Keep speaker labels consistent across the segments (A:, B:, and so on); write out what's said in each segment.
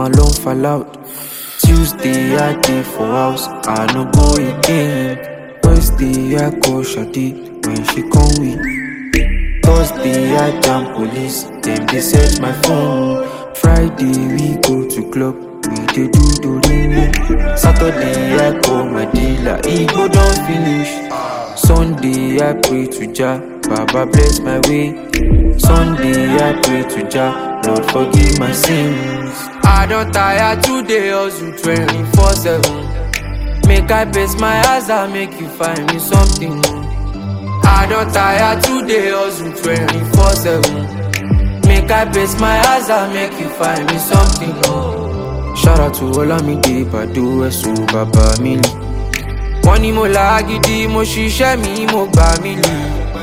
A: alone fall out. Tuesday I dey for house, I no go again. Wednesday I call Shadi when she come with. Thursday I jam police, dem dey search my phone. Friday we go to club, we dey do dorime. Saturday I call my dealer, Igbo don finish. Sunday I pray to Jah, Baba bless my way. Sunday I pray to Jah, Lord forgive my sins. I don tire today hustle 24 7. Make I base my eyes and make you find me something. I don tire today hustle 24 7. Make I base my eyes and make you find me something. Shout out to Olamide Bado Ẹ̀sùn bàbá mi lì. Wọ́n ní mo là á gidi, mo ṣiṣẹ́ mi, mo gbà mí lì.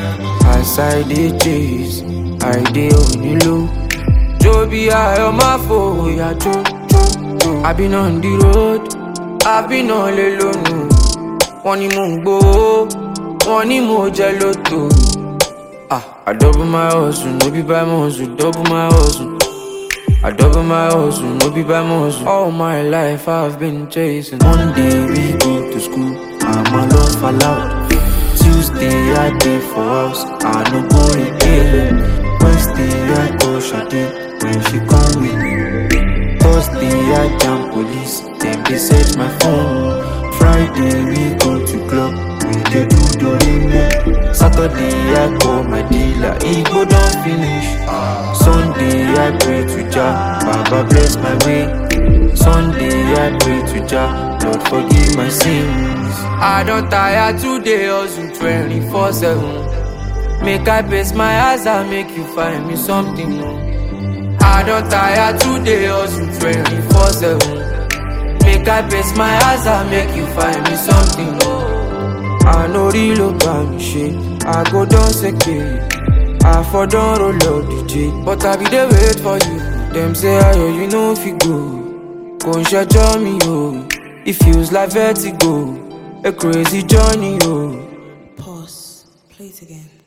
A: As I dey chase, I dey onílò. Jó bí ayọ̀ máa fòyà jó jó jó. I been on the road, I been on lè lónù. Wọ́n ní mò ń gbowó, wọ́n ní mo jẹ lóto. Ah, I double my hustle, no be by muscle, double my hustle. I double my hustle, no be by muscle. All my life I've been chasing. Monday we go to school, I'm alone fall out. Tuesday I dey for house, I no go again. Wednesday I go Shadi when she come with. Thursday I jam police, dem dey search my phone. Friday we go to club, we dey do dorime. Saturday I call my dealer, Igbo don finish. Sunday I pray to Jah, Baba bless my way. Sunday I pray to Jah, Lord forgive my sins. I don tire today hustle 24 7. Make I base my eyes and make you find me something. oh. I don tire today hustle 24 7. Make I base my eyes and make you find me something. oh. I no real about me shit, I go down secure. I for don roll up DJ, but I be dey wait for you. Dem say ayo you no fit go, kò ń ṣẹjọ́ mi o. It feels like vertigo, a crazy journey o.
B: Pause. Play it again.